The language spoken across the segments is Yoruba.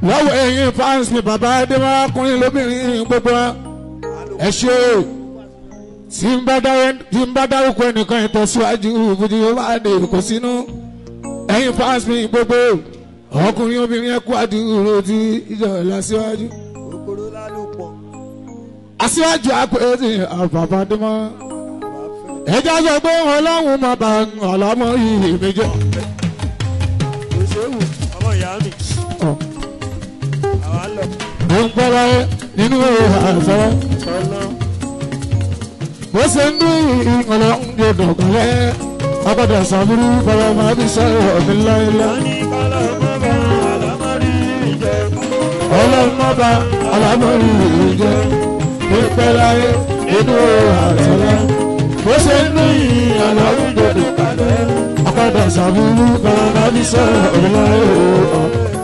lọ́wọ́ ẹ̀yin fans mi bàbá adéwà ọkùnrin lóbìnrin gbogbo wa ẹ ṣe tí n bá dárú- tí n bá dárúkọ ẹnìkan ìtẹ̀síwájú ìbùdí yóò bá dé kò sínú ẹ̀yin fans mi gbogbo ọkùnrin obìnrin ẹ̀kú àdúró tí ìjọ ìlọsíwájú Kòkòrò lálùpọ̀. aṣíwájú àpèjì àbàbà dẹ́mọ́ ẹjọ́ sọ pé ọlọ́run máa bá ọlọ́mọ yìí mi jẹ́. Kò séwù ọmọ ìyá mi. Àwa ń lọ. mo ń gbọ́ láyé nínú àṣọ Sọ́nà. bó ṣe ń dún ọlọ́run yóò dọ̀gọ́lẹ́ ọgbọ́dọ̀ sàbúrú bọ́lá máa fi sọ̀rọ̀ mi láéláé. Wọ́n ní kọ́lọ́ mọ́bà àlámọ́rí ìjẹ́. ọlọ́run máa bá ọlọ́mọ yìí jẹ́ pípẹ́ láyé nínú àṣọ bó ṣe ń dún ọlọ́run yóò dọ̀gọ́lẹ́ ọgbọ́dọ̀ sàbúrú bọ́lá máa fi sọ̀rọ̀ mi láéláé.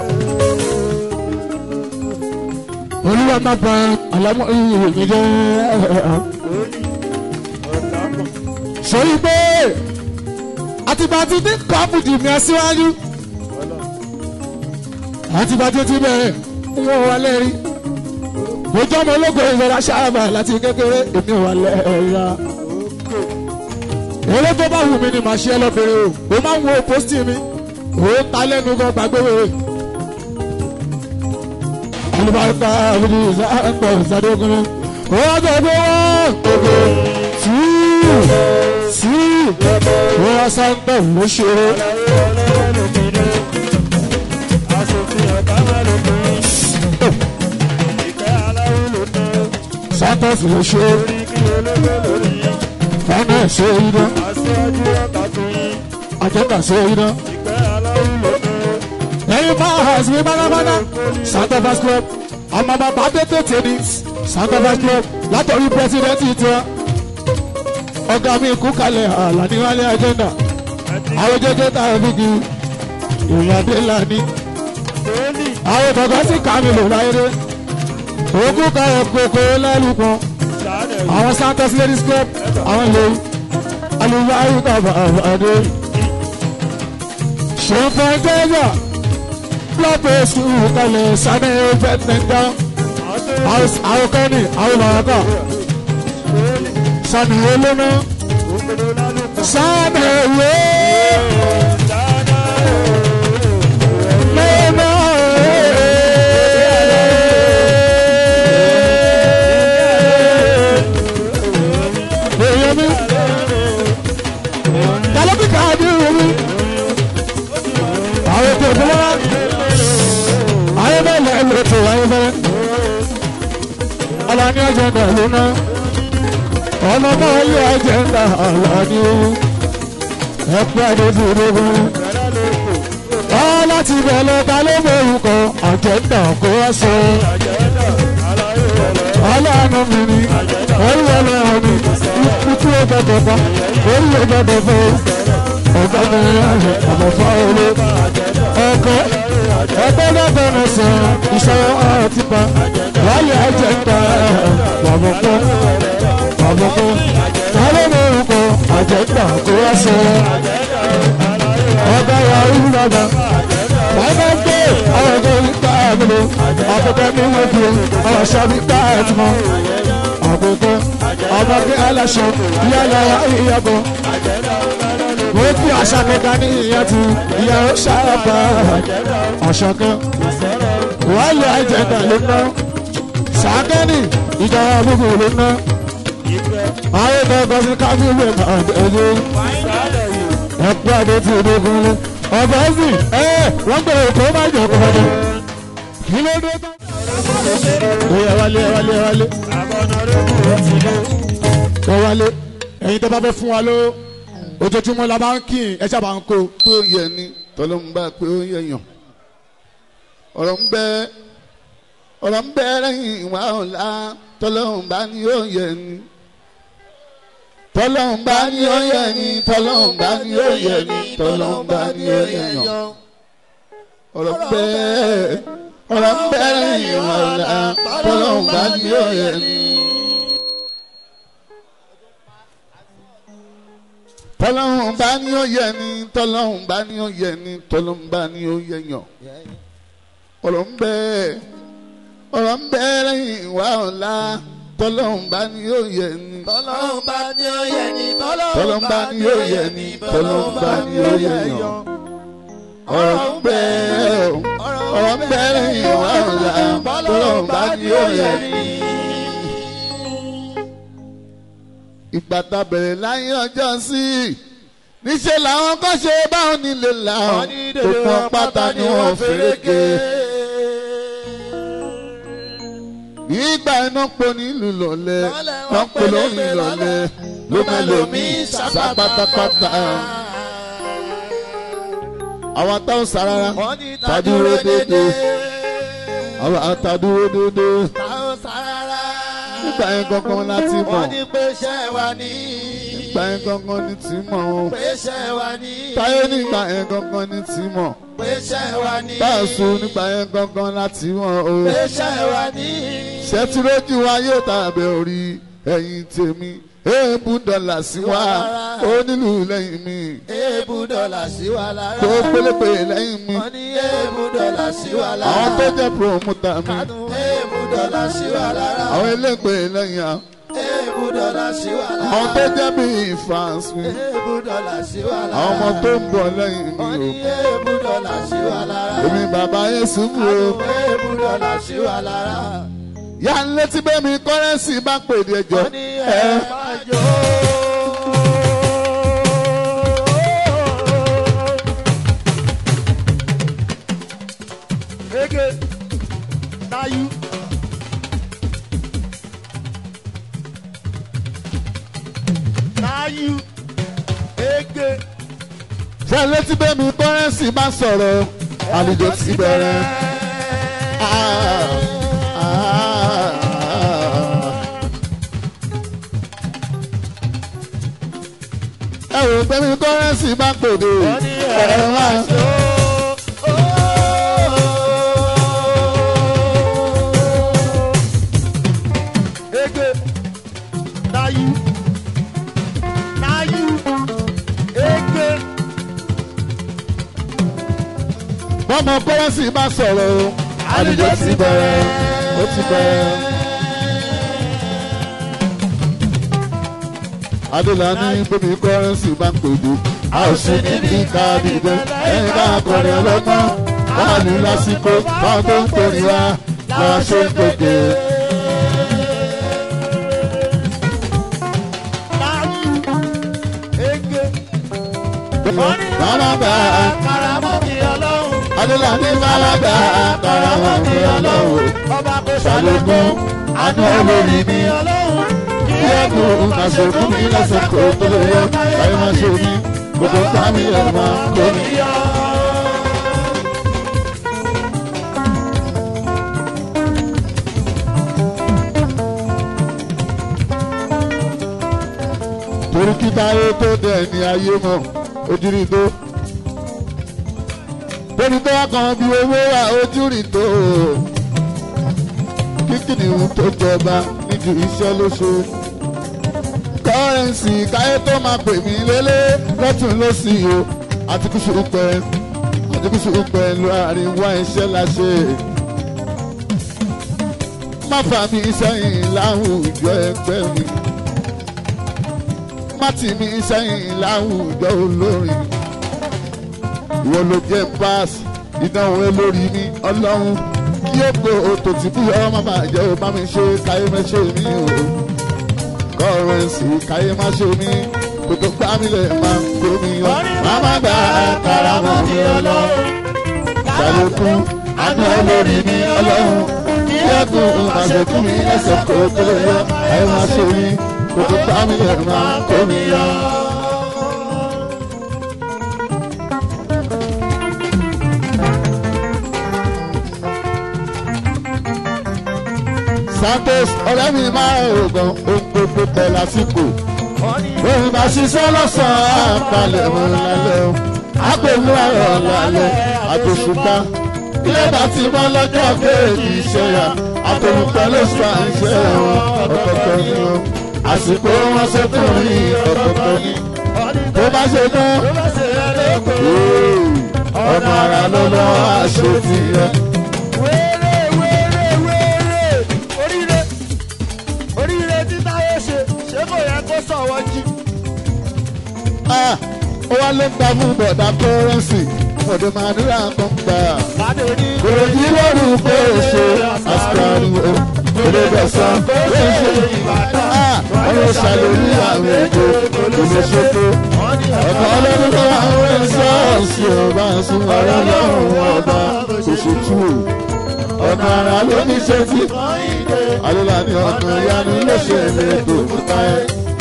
olúwa máa bá ọlọ́mọ yìí jẹ́. Lórí ọ̀tá pọ̀. sọyí pé àtìbàtì ní kọ́pùtì mi aṣíwájú àtìbàtì ti bẹ̀rẹ̀ wọ́n wà lẹ́rí ojú ọmọ ológun ìfẹ́ra ṣáàbà láti kékeré èmi wà lẹ́ẹ̀ra eré tó bá wù mí ni màá ṣe é lọ́bẹ̀rẹ̀ o ó máa ń wo pósítì mi ó ta lẹ́nu gan gbàgbé wèrè alùpàá àbúrò ìsáàpọ̀ ìsádógún ó wá jẹ́ pé wọ́n gbogbo tí tí wọ́n wá sáńtọ̀ ló ṣe é. Aláwọ̀ ọlọ́wọ́ ló pinnu. Aṣòfin ọ̀tá máa ló pinnu. Ìkẹ́ aláwọ̀ ló tán. santos ló ṣe é. Orí kí olóògbé lórí yín. fana ṣe é iná Aṣíwájú ọ̀tá tún yín. àjẹkà ṣe é iná. Ìkẹ́ aláwọ̀ ló tán. ẹyin máa hà sí bánábáná santa fas club ọmọ bàbá tètè tèmi santa fas club látọ̀rí pírẹsidẹ́ntì tiwa ọ̀gá mi kú kalẹ̀ àlàníwálé agenda àwọn jẹjẹ tá a fi kí ìyàdé lani Tóní. àwọn bàbá sì ká mi lò láyé òkú kalẹ̀ kókó lálùkọ́ Sàánẹ̀ àwọn santos ladies club àwọn ilé alùpàá tàbí àbàdé ṣèǹfà jẹ́jà lọ́pọ̀ sùúrù kalẹ̀ sani ẹgbẹ́ tẹ̀dá àwọn kẹ́ni àwọn màrákà sani olóná Kòkòrò lálùpọ̀. sani ewé Dáadáa. lóná. èèyàn mi tàlọ́bì káàdì omi àwọn ètò ìfowópamọ́ ayé bẹ́ẹ̀ lẹ́yìn ètò ayé bẹ́ẹ̀ ọlọ́ni ọ̀jẹ̀dà lóná ọmọ náà yẹ ọ̀jẹ̀dà ọlọ́ni ẹ̀pẹ́ àdéhùn ọ láti bẹ̀rẹ̀ ta ló mọ orúkọ ọ̀jẹ̀dà kó wá sọ ọlọ́run mi ni orí ọlọ́run mi ikú ọgbọ́dọ̀ bá orí ọgbọ́dọ̀ bá ọgbà mi rẹ̀ àbọ̀fọ́ olé ọkọ ẹgbẹ́ lọ́gbọ̀nà sọ ìṣòro ọtí pa wálé àjẹgbà wàbọ̀kọ́ wàbọ̀kọ́ ta ló mọ orúkọ àjẹgbà kó wá sọ ọba yahoo bàbá bàbá gbé àwọn ọgọ́ ìta àbúrò àkókò ní wọ́n fi ọ̀rọ̀ ṣọ́bí ká ẹ̀tùmọ̀ àkókò ọmọ bí aláṣọ yálà ìyàbọ̀ wọ́n fi àṣà kẹta ní ìyá tu ìyàwó ṣàràbà àṣà kan wọ́n lè àjẹ̀dà ló ná sàkẹ́ni ìjọba gbogbo ló ná àwọn ìtọ́kọ sí kábíyèmí àgbẹ̀dẹ ẹ̀kú àdé tí ìdè fún un ọ̀bọ̀ ẹ̀sìn ẹ̀ wọ́n gbé èkó má jẹ́ kó fọdún kí ló dé tán. ó yẹ wálé ẹ wálé ẹ wálé ẹ wálé ẹ̀yin tó bá fẹ́ fún wa ló ojoojúmọ́ la máa ń kí ẹ sábà ń kó. pé ó yẹ ni tọ́lọ́ ń bá pé ó yẹ yàn ọ̀rọ̀ ń bẹ ọ̀rọ̀ ń bẹ lẹ́yìn ìwà ọ̀la tọ́lọ́ ń bá ní ó yẹ ni tọ́lọ́ ń bá ní ó yẹ ni tọ́lọ́ ń bá ní ó yẹ ni tọ́lọ́ ń bá ní ó yẹ yàn ọ̀rọ̀ ń bẹ ọ̀rọ̀ ń bẹ lẹ́yìn ìwà ọ̀la tọ́lọ́ ń bá ní ó yẹ ni. tọ́lọ́hún bá ní ó yẹ ni tọ́lọ́hún bá ní ó yẹ ni tọ́lọ́hún bá ní ó yẹ yàn ọ̀rọ̀ ń bẹ ọ̀rọ̀ ń bẹ lẹ́yìn ìwà ọ̀la tọ́lọ́hún bá ní yóò yẹ ni tọ́lọ́hún bá ní ó yẹ ni tọ́lọ́hún bá ní yóò yẹ ni tọ́lọ́hún bá ní yóò yẹ yàn ọ̀rọ̀ ń bẹ ọ̀rọ̀ ń bẹ lẹ́yìn ìwà ọ̀la tọ́lọ́hún bá ní yóò yẹ ni. ìgbà tá a bẹ̀rẹ̀ láyé ọjọ́ sí i níṣẹ́ làwọn kan ṣe báwọn nílé làwọn tó pọn pátá ni wọ́n fèrèkè. nígbà iná po nílùú lọ́lẹ̀ wọ́n pè lórí lọ́lẹ̀ ló mẹ́lòmí sá pátápátá. àwọn táwọn sarara tàdúró dédé àwọn àtàdúró dédé táwọn sára. nígbà yẹn gangan láti mọ̀ wọ́n ní pé iṣẹ́ wa ní. nígbà yẹn gangan ní tí mọ̀ o. pé iṣẹ́ wa ní. táyé nígbà yẹn gangan ní tí mọ̀ pé iṣẹ́ wa ní. báàsù nígbà yẹn gangan láti mọ̀ o. pé iṣẹ́ wa ní. ṣètìlójú wa yóò tàbí orí ẹ̀yìn tèmi èèbù dọ́là sí wa ó nílù lẹ́yìn mi èébú dọ́là sí wa lára. tó pélépè lẹ́yìn mi wọ́n ní èébú dọ́là sí wa lára. àwọn tó jẹ́ promoter mi èébú dọ́là sí wa lára. àwọn elépè lẹ́yìn à èébú dọ́là sí wa lára. àwọn tó jẹ́ bíi fans mi èébú dọ́là sí wa lára. àwọn ọmọ tó ń bọ̀ lẹ́yìn mi wọ́n o ní èébú dọ́là sí wa lára. èmi bàbá Yésù mi o èébú dọ́là sí wa lára. yà ń létí bẹ́ẹ̀ mi kọ́rẹ́nsì bá pèdè ẹjọ́ wọ́n ní ẹ ẹ máa jó. Ege, na you. Na you. Ege. ṣe ń létí bẹ́ẹ̀ mi kọ́rẹ́nsì bá sọ̀rọ̀ àlejò ti bẹ̀rẹ̀. Ah, ah, ẹ wò pé mi kọ́rẹ́nsì bá pèdè Wọ́n ní ẹ ẹ máa máa. jó. Ege, na you. Na you. Ege. bọ́mọ kọ́rẹ́nsì bá sọ̀rọ̀ o àlejò ti bẹ̀rẹ̀ ó ti bẹ̀rẹ̀. adélàní bómi kọ́rẹ́nsì bá ń pèdè a ò sí níbi ká dìde ẹ̀yìn bá akọrin ọlọ́gbọ́n wọ́n á ní lásìkò wọ́n tó ń pèrè wá lọ́wọ́ ṣe ń pèdè. Na you. Ege. Bàbá Karamọ́ mi ọlọ́run. adélàní bàbá karamọ́ mi ọlọ́wọ́ Ọba kò ṣàlékún àánú olórí mi. ọlọ́run. Kí ẹ̀kún àṣẹ fún mi lẹ́sẹ̀ kó tó lè yọ káyọ̀ máa ṣe mí gbogbo támi ẹ̀ máa ń kó mi. torí kí táyé tó dẹ̀ ní ayé mọ̀ ojúrí tó. torí tó wá kan bí owó wà ojúrí tó. kíkìnì tó jọba níjú iṣẹ́ lóṣù. kọ́rẹ́ǹsì káyé tó máa pè mí lélẹ̀ lọ́tún lọ́sì o àti kùsù pẹ́ àti kùsù pẹ́ láàrin wá iṣẹ́ la ṣe. má fà mí sẹ́yìn láwùjọ ẹgbẹ́ mi má tì mí sẹ́yìn láwùjọ olórin. ìwọ ló jẹ́ pass ìdánwò lórí mi ọlọ́run kí ó gbé òtò tí bí ọmọ máa jẹ́ ò bá mi ṣe káyé má ṣe mí o. kọ́rẹ́nsì káyé má ṣe mí kòtò gbá mi lẹ̀ máa ń kó mi yọ. màmá gba àkàrà mọ́ mi ọlọ́run. ṣàlékún àná lórí mi ọlọ́run. kí ẹ̀kún àṣekún mi ẹsẹ̀ kò tó lè yọ káyé má ṣe mí kòtò gbá mi lẹ̀ máa ń kó mi yọ. Santos ọ̀rẹ́ mi máa ń rògbòn ohun gbogbo pẹ̀ lásìkò. Òun bá ṣiṣẹ́ lọ́sàn-án àpalẹ̀ mọ́ lálẹ́ o. Àpèlú ọ̀rọ̀ lálẹ́ àtòṣùpá. Ilé bá ti mọ́ lọ́jọ́ kéèkì iṣẹ́ yà. Àtòlùpẹ́ ló sọ àìṣe wọn ọ̀kọ̀ọ̀kan ni wọn. Àsìkò wọn ṣe tó rí ọ̀kọ̀ọ̀kan ni. Tó bá ṣe tán, ọ̀nà ara ló lọ́ àṣẹ ti yẹ. tí táyé ṣe ṣé kò yẹ kó sọ̀wọ́ jí. Ah, ó wá ló ń ta fún bọ̀dá kọ́rẹ́nsì ọ̀dọ̀ màdúrà kan gbà. Bàdé ní Òròjì lóru pé èso àsìkárì o, òde bẹ̀sán pé èso. Ah, wọ́n ló ṣàlórí àwọn èdè olóṣèké. Ọ̀kan ọlọ́dún tó wà ń rẹ̀ sọ́ọ̀sì ọba ẹ̀sùn ọ̀rọ̀ lọ́rùn ọba òṣètú. Ọ̀nà àrà ló ní ṣe tí. Àlọ́lá ni ọ̀nà ìyanu ló ṣe lè tó fún táyé.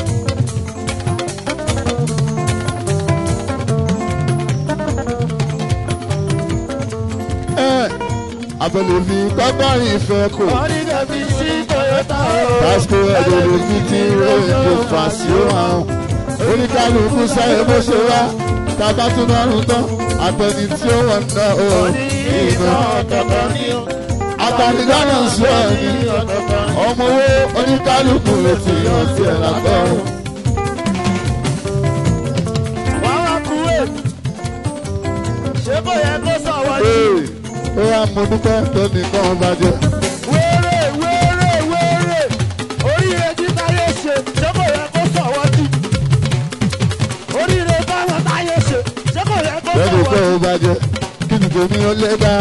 Ẹ abẹ́lé fi kọ́kọ́rin ìfẹ́ kò. wọ́n ní kẹ́bí sí Toyota o. Tásìkò ẹ̀dọ̀ lè fi ti ròyìn kò fà sí òhàn. Oníkálukú sáyé bó ṣe wá. Tàbá tún márùn tán. Àtẹni tí ó wọ̀ ná o. Ìná ọ̀tọ̀ọ̀tọ̀ ni ó. Àtànígbàna ń sọ ẹni. ọ̀tọ̀ọ̀tọ̀ ni. Ọmọ owó oníkálukú lè ti yàn sí ẹ̀ lágbọ́rùn. Wọ́n wá kú wè. Ṣé kò yẹ kó sọ̀wọ́ jí? Ee, ó yà mo dúpẹ́ tó nìkan bàjẹ́. Wéré wéré wéré. Oríire tí táyé ṣe ṣé kò yẹ kó sọ̀wọ́ jí? Oríire báwọn táyé ṣe ṣé kò yẹ kó Bẹ́ẹ̀ni sọ̀wọ́ pé jí? ó bàjẹ́. Kí ni tèmi ó lé dá?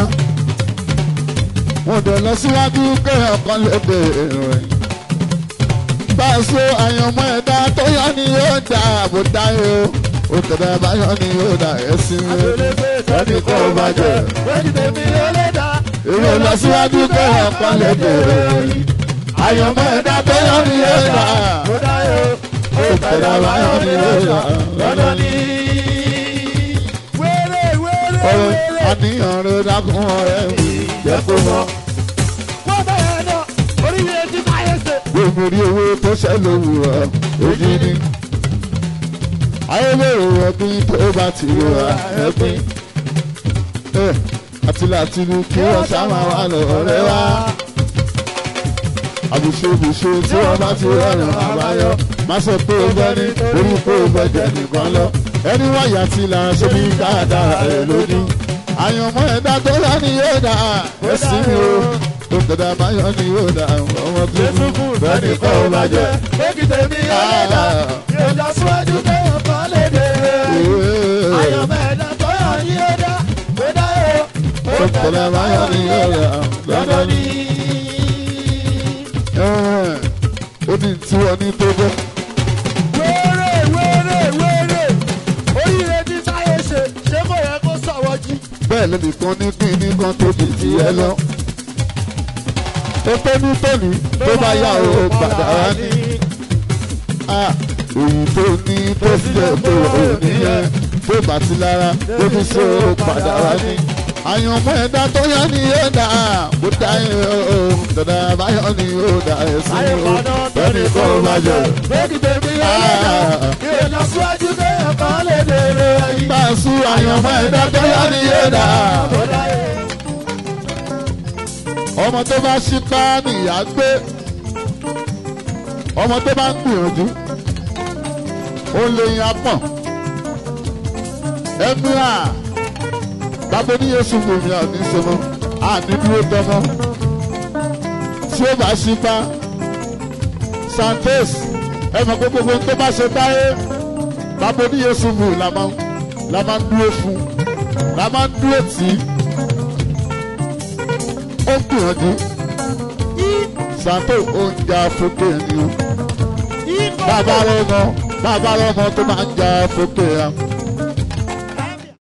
Mo dẹ̀ lọ síwájú kéèyàn kan lè bèrè rẹ̀. Báṣọ àyànmọ́ ẹ̀dá tó yọ ni yóò dá àbò dáyé o. Òtẹ̀dá báyọ̀ ni yóò dá ẹ̀sìn rẹ̀. Bẹ́ẹ̀ni pé ó bàjẹ́. Méjì tèmi ó lé dá. Èrè ò lọ síwájú kéèyàn kan lè bèrè rẹ̀. Àyànmọ́ ẹ̀dá tó yọ ni yóò dá. Mo dá yó. Òtẹ̀dá báyọ̀ ni yóò dá. Lọ́dọ̀ ni. Wéré wéré Ọ̀rẹ́ wéré. àníyàn rẹ̀ dákun ọ̀rẹ́ mi. Jẹ́ kó mọ̀. Wọ́n bẹ̀rẹ̀ náà. Oríire tí táyé ṣe. gbogbo rí owó tó ṣẹ́ lówùrọ̀ ojú ni. ayélujára ẹ̀pin tó bá ti rọra ẹ̀pin. àti làtìlú kí wọ́n sábà wà lọ́rẹ́ wá. àbùṣebùṣe tí wọ́n bá ti rọrùn àbáyọ. má sọ pé o bẹ́ ní orí pé o bẹ́ jẹ nìkan lọ. ẹni wáyà tí là ń ṣe bí káàdára ẹ̀ lóní. àyànmọ́ ẹ̀dá tó yá ni yóò dà ẹ̀sìn mi o. tó tẹ̀dá báyọ̀ ni yóò dà ọmọ tó kú bẹ́ẹ̀ ni kọ́ ọ bàjẹ́. Méjì tèmi ó lé dá. Yóò lọ síwájú kéèyàn kan lè dèrè. Ayọ̀mọ̀ ẹ̀dá tó yàn ní ó dá. Ó dá yó. tó tẹ̀dá báyọ̀ ni yóò dà lọ́dọ̀ ni. ó ní tí wọ́n ní tó bọ́. Wéré wéré wéré. Oríire tí táyé ṣe ṣé kò yẹ kó sọ̀wọ́ jí? bẹ́ẹ̀ lẹ́nìkan ní kí ní kan tó di ti ẹ lọ. ó pé ní tóní tó bá yà ó padà wá ní. Ah, èyí tó ní tó sì jẹ́ pé ò níyẹn tó bá ti lára tó fi ṣe ó padà wá ní. àyànmọ́ ẹ̀dá tó yá ni yóò dà bó dá yẹn o dàdà báyọ̀ ni yóò dà ẹ̀sìn o bẹ́ẹ̀ni kò bá jẹ. Méjì tèmi ó lé dá. Yóò lọ síwájú kéèyàn kan lè dèrè. bá a sún àyànmọ́ ẹ̀dá tó yá ni yóò dà. Ó dá yó. ọmọ tó bá ṣípá nìyá gbé ọmọ tó bá ń gbìyànjú ó lè yan apọ̀n ẹ̀mìíràn bàbá oníyèsù gbòmí àní sọmọ àní dúró tọmọ tí ó bá ṣípá santos ẹ mọ̀ pé gbogbo tó bá ṣe táyé bàbá oníyèsù gbò la máa ń la máa ń dúró fún la máa ń dúró tì í ó ń gbìyànjú santo ó ń ja fókè ni o bàbá rọmọ bàbá rọmọ tó máa ń ja fókè ya